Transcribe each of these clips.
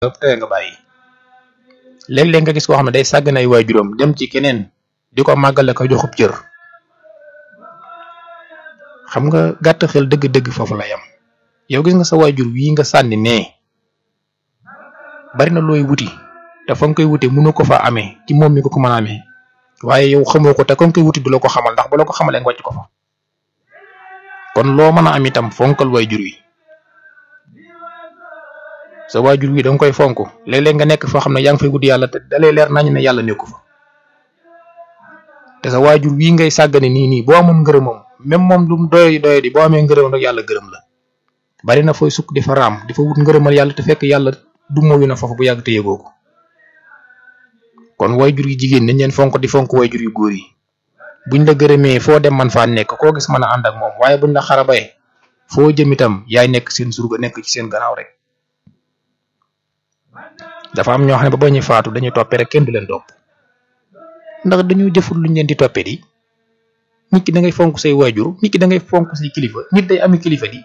tere nga bàyyi léeg-léeg nga gis koo xam ne day sàggan ay waajuram dem ci keneen di ko màggale ko joxub cër xam nga gàtt xel dëgg-dëgg foofu la yam yow gis nga sa waajur wii nga sànni nee bari na looy wuti te fa nga koy wute mënu ko fa amee ci moom mi ko ko mën a amee waaye yow xamoo ko te kon koy wuti du la ko xamal ndax bu la ko xamalee nga wàcc ko fa kon loo mën a am itam fonkal waajur wi sa waajur wi da nga koy fonk léeg-léeg nga nekk foo xam ne yaa ngi fay wut yàlla te dalay leer nañ ne yàlla nekku fa te sa waajur wii ngay sàggane nii nii boo amoon ngërëmam même moom lu mu doy doy di boo amee ngërëmam rek yàlla gërëm la bari na fooy sukk di fa raam di fa wut ngërëmal yàlla te fekk yàlla du moyu na foofu bu yàgg te yëgoo ko kon waajur yi jigéen nañ leen fonk di fonk waajur yu góor yi buñ la gërëmee foo dem man faa nekk koo gis mën a ànd ak moom waaye buñ la xarabaye foo jëm itam yaay nekk seen surga nekk ci seen gannaaw rek dafa am ñoo xam ne ba ba ñuy faatu dañuy toppee rek kenn du leen topp ndax dañoo jëful luñ leen di toppee di nit ki da ngay fonk say waajur nit ki da ngay fonk say kilifa nit day ami kilifa di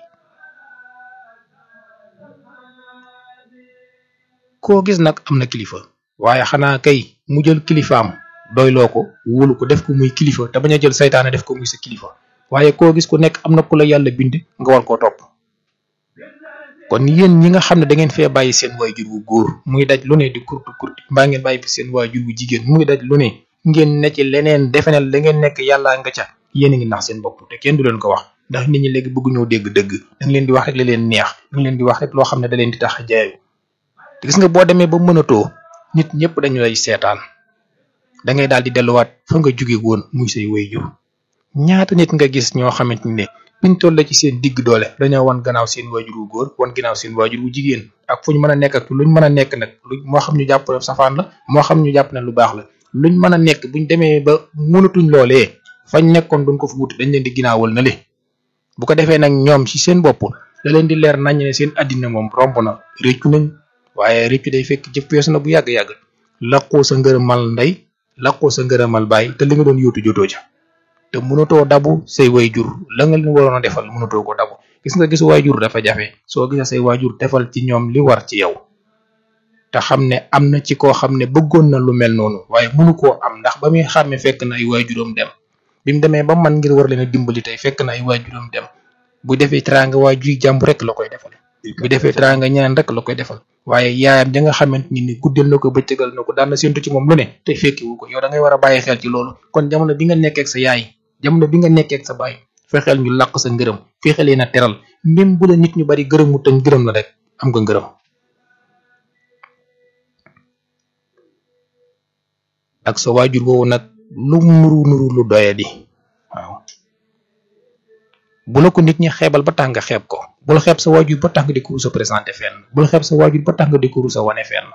koo gis nag am na kilifa waaye xanaa kay mu jël kilifaam doyloo ko wóolu ko def ko muy kilifa te bañ a jël saytaane def ko muy sa kilifa waaye koo gis ku nekk am na ku la yàlla bind nga war koo topp kon yéen ñi nga xam ne da ngeen fee bàyyi seen waajur wu góor muy daj lu ne di kurti kurti mbaa ngeen bàyyi fi seen waajur wu jigéen muy daj lu ne ngeen ne ci leneen defe ne la ngeen nekk yàllaa nga ca yéen a ngi nax seen bopp te kenn du leen ko wax ndax nit ñi léegi bëgg ñoo dégg dëgg da nga leen di wax rek la leen neex da nga leen di wax rek loo xam ne da leen di tax a jaayu te gis nga boo demee ba mënatoo nit ñëpp dañu lay seetaan da ngay daal di delluwaat fa nga jóge woon muy say waajur ñaata nit nga gis ñoo xamante ne biñ toll ci seen digg doole dañoo wan gannaaw seen waajur wu góor wan gannaaw seen waajur wu jigéen ak fu ñu mën a nekk ak luñ mën a nekk nag lu moo xam ñu jàpp ne safaan la moo xam ñu jàpp ne lu baax la luñ mën a nekk buñ demee ba mënatuñ loolee fañ nekkoon duñ ko fa wuti dañ leen di ginnaawal na le bu ko defee nag ñoom ci seen bopp da leen di leer nañ ne seen addina moom romb na réccu nañ waaye réccu day fekk jëf weesu na bu yàgg-yàgg laqoo sa ngërëmal ndey laqoo sa ngërëmal baay te li nga doon yóotu jotoo ca te mënatoo dabu say waajur la nga leen waroon a defal mënatoo ko dabu gis nga gis waajur dafa jafe soo gisee say waajur defal ci ñoom li war ci yow te xam ne am na ci koo xam ne bëggoon na lu mel noonu waaye mënu koo am ndax ba muy xàmme fekk na ay waajuram dem bi mu demee ba man ngir war leen a dimbali tey fekk na ay waajuram dem bu defee teraanga waajur yi jàmb rek la koy defal bu defee teraanga ñeneen rek la koy defal waaye yaayam ja nga xamante ni ni guddal na ko bëccëgal na ko daan na séntu ci moom lu ne te fekkiwu ko yow da ngay war a bàyyi xel ci loolu kon jamono bi nga nekkee ak sa yaay jamono bi nga nekkee ak sa baay fexeel ñu làq sa ngërëm fexeel leen a teral même bu la nit ñu bari gërëmu te gërëm la rek am nga ngërëm ak sa waajur woowu nag lu nuru nuru lu doye di waaw bu la ko nit ñi xeebal ba tax nga xeeb ko bul xeeb sa waajur ba tax nga di ko rusa présenté fenn bul xeeb sa waajur ba tax nga di ko rusa wane fenn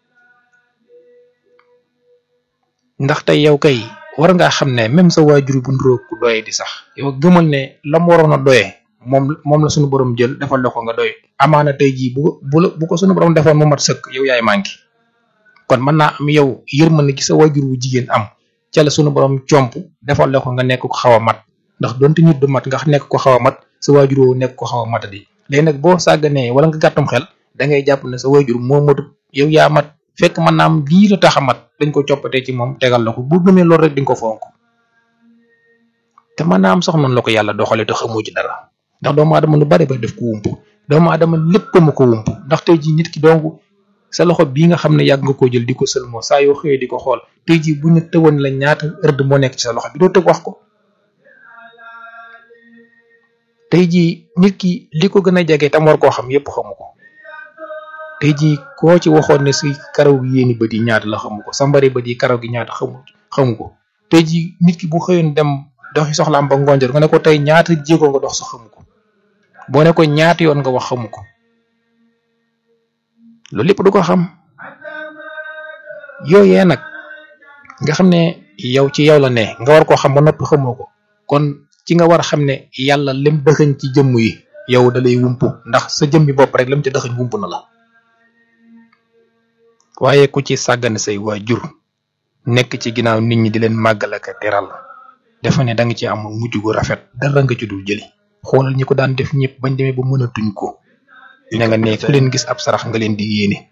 ndax tey yow kay war ngaa xam ne même sa waajur bu nduróo ku doye di sax yow gëmal ne la mu waroon a doye moom moom la suñu borom jël defal la ko nga doy amaana tey jii bu bu la bu ko suñu borom defoon mu mat sëkk yow yaay manqué kon mën naa am yow yërmande gi sa waajur wu jigéen am ca la suñu borom comp defal la ko nga nekk ko xaw a mat ndax donte nit du mat nga nekk ko xaw a mat sa waajur woo nekk ko xaw a matadi léegi nag boo sàgganee wala nga gàttum xel da ngay jàpp ne sa waajur moo matut yow yaa mat fekk mën naa am lii la tax a mat dañ ko coppatee ci moom tegal la ko bu gëmee loolu rek di nga ko fonk te mën naa am sax man la ko yàlla doxalee te xamoo ci dara ndax doomu aadama lu bari ba def ko wump doomu aadama lépp ko ma ko wump ndax tey jii nit ki donc sa loxo bii nga xam ne yàgg nga koo jël di ko sëlmoo saa yoo xëyee di ko xool tey jii bu ñu tëwoon la ñaata ërd moo nekk ci sa loxo bi doo tëg wax ko tey jii nit ki li ko gën a jege tam war koo xam yépp xamu ko tey jii koo ci waxoon ne si karaw gi yéeni bët yi ñaata la xamu ko sa mbari bët yi karaw gi ñaata xamu xamu ko tey jii nit ki bu xëyoon dem doxi soxlaam ba ngonjor nga ne ko tey ñaata jéego nga dox sa xamu ko boo ne ko ñaata yoon nga wax xamu ko loolu lépp du ko xam yooyee nag nga xam ne yow ci yow la ne nga war koo xam ba noppi xamoo ko kon ci nga war a xam ne yàlla lim dëxëñ ci jëmm yi yow da lay wumpu ndax sa jëmmi bopp rek lam ci dëxëñ wumpu na la waaye ku ci sàggane say waajur nekk ci ginnaaw nit ñi di leen màggal ak teral dafa ne da nga ci am mujj gu rafet dara nga ci dul jëli xoolal ñi ko daan def ñëpp bañ demee ba mënatuñ ko ne nga ne ku leen gis ab sarax nga leen di yéene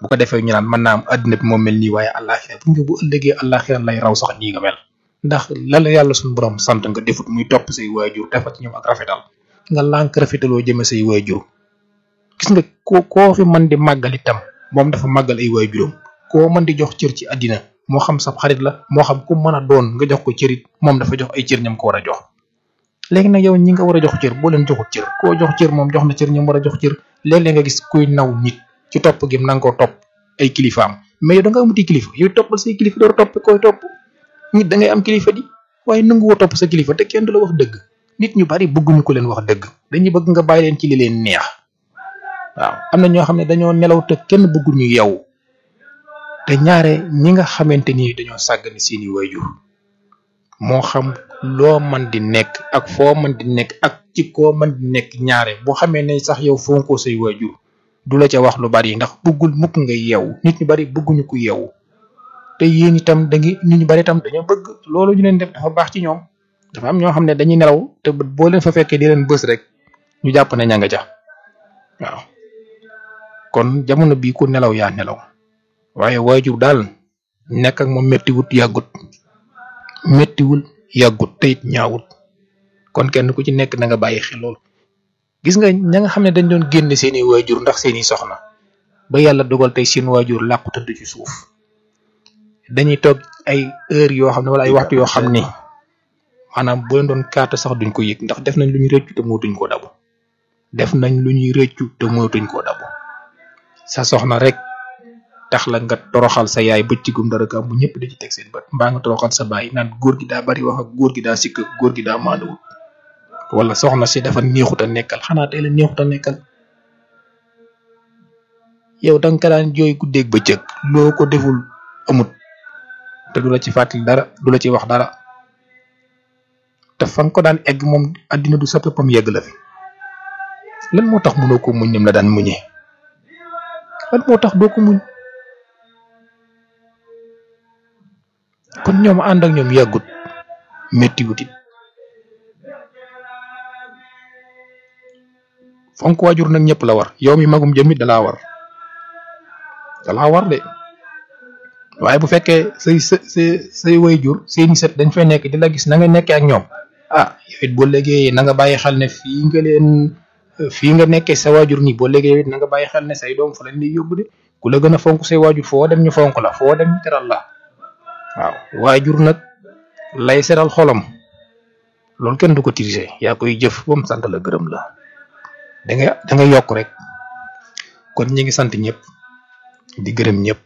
bu ko defee ñu naan mën naa am addina bi moom mel nii waaye àllaaxira bu nga bu ëllëgee àllaaxira lay raw sax nii nga mel ndax la la yàlla suñu borom sant nga defut muy topp say waajur defat ci ñoom ak rafetal nga lànk rafetaloo jëme say waajur gis nga ko koo fi mën di màggal itam moom dafa màggal ay waajuram koo mën di jox cër ci àddina moo xam sa xarit la moo xam ku mën a doon nga jox ko cërit moom dafa jox ay cër ñam ko war a jox léegi nag yow ñi nga war a jox cër boo leen joxut cër koo jox cër moom jox na cër ñam war a jox cër léeg-léeg nga gis kuy naw nit ci topp gi na nga ko topp ay kilifaam mais yow da nga amuti kilifa yow toppal say kilifa door topp koy topp nit da ngay am kilifa di waaye nanguwoo topp sa kilifa te kenn du la wax dëgg nit ñu bari bëgguñu ko leen wax dëgg dañuy bëgg nga bàyyi leen ci li leen neex waaw am na ñoo xam ne dañoo nelaw te kenn bëggul ñu yeewu te ñaare ñi nga xamante ni dañoo sàggane seeni waajur moo xam loo man di nekk ak foo man di nekk ak ci koo man di nekk ñaare boo xamee ne sax yow fonkoo say waajur du la ca wax lu bari ndax bëggul mukk nga yeewu nit ñu bari bëgguñu ko yeewu te yéen itam da ngi nit ñu bari itam dañoo bëgg loolu ñu leen def dafa baax ci ñoom dafa am ñoo xam ne dañuy nelaw te boo leen fa fekkee di leen bës rek ñu jàpp ne ña nga ca waaw kon jamono bii ku nelaw yaa nelaw waaye waajur daal nekk ak moom méttiwut yàggut méttiwul yàggut te it ñaawut kon kenn ku ci nekk na nga bàyyi xel loolu gis nga ña nga xam ne dañ doon génne seeni waajur ndax seeni soxna ba yàlla dogal tey seen waajur làqu tëdd ci suuf dañuy toog ay heure yoo xam ne wala ay waxtu yoo xam ni maanaam bu leen doon kaata sax duñ ko yëg ndax def nañ lu ñuy rëccu te mootuñ koo dabu def nañ lu ñuy rëccu te mootuñ koo dabu sa soxna rek tax la nga toroxal sa yaay bëccëgum dara ka bu ñëpp di ci teg seen bët mbaa nga toroxal sa baay naan góor gi daa bari wax ak góor gi daa sikk góor gi daa maanduwul wala soxna si dafa neexut a nekkal xanaa tey la neexut a nekkal yow da nga ko daan jooy guddeeg bëccëg loo ko deful amut te du la ci fàttali dara du la ci wax dara te fa nga ko daan egg moom àddina du sa peppam yegg la fi lan moo tax mënoo ko muñ nim la daan muñee lan moo tax doo ko muñ kon ñoom ànd ak ñoom yàggut métti wutit fonk waajur nag ñëpp la war yow mi magum jëmit dalaa war dalaa war de waaye bu fekkee say sa say waajur seeni sët dañ fay nekk di la gis na nga nekkee ak ñoom ah yow it boo léegi na nga bàyyi xel ne fii nga leen fii nga nekkee sa waajur nii boo léegi yow it na nga bàyyi xel ne say doom fa lañ lay yóbbu de ku la gën a fonk say waajur foo dem ñu fonk la foo dem ñu teral la waaw waajur nag lay seral xolam loolu kenn du ko tirise yaa koy jëf ba mu sant la gërëm la da nga da nga yokk rek kon ñi ngi sant ñëpp di gërëm ñëpp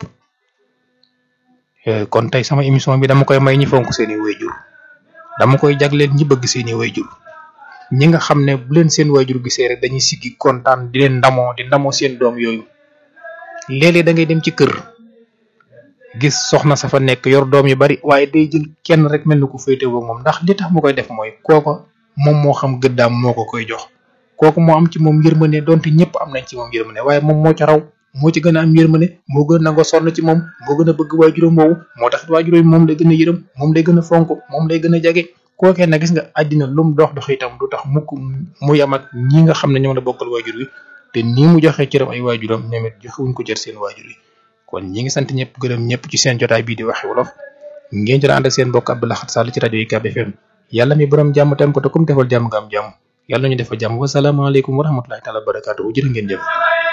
kon tey sama émission bi dama koy may ñi fonk seeni waajur dama koy jagleel ñi bëgg seeni waajur ñi nga xam ne bu leen seen waajur gisee rek dañuy siggi kontaan di leen ndamoo di ndamoo seen doom yooyu léeg-léeg da ngay dem ci kër gis soxna sa fa nekk yor doom yu bari waaye day jël kenn rek mel ni ku féetewoo moom ndax li tax mu koy def mooy kooko moom moo xam gëddaam moo ko koy jox kooku moo am ci moom yërmande donte ñëpp am nañ ci moom yërmande waaye moom moo ca raw moo ci gën a am yërmande moo gën a nangoo sonn ci moom moo gën a bëgg waajuram woowu moo tax waajuram moom lay gën a yërëm moom lay gën a fonk moom lay gën a jage kookee nag gis nga àddina lum dox dox itam du tax mukk muy am ak ñi nga xam ne ñoom la bokkal waajur wi te nii mu joxee cëram ay waajuram ñoom it joxewuñ ko cër seen waajur yi kon ñi ngi sant ñëpp gërëm ñëpp ci seen jotaay bii di waxe wolof ngeen ci ànd ak seen mbokk Abdou Lahad Sall ci rajo UCAB FM yàlla mi borom jàmm tam ko te kum defal jàmm nga am jàmm yàlla ñu defal jàmm wasalaamaaleykum wa rahmatulahi taala wa barakaatu jërë ngeen jëf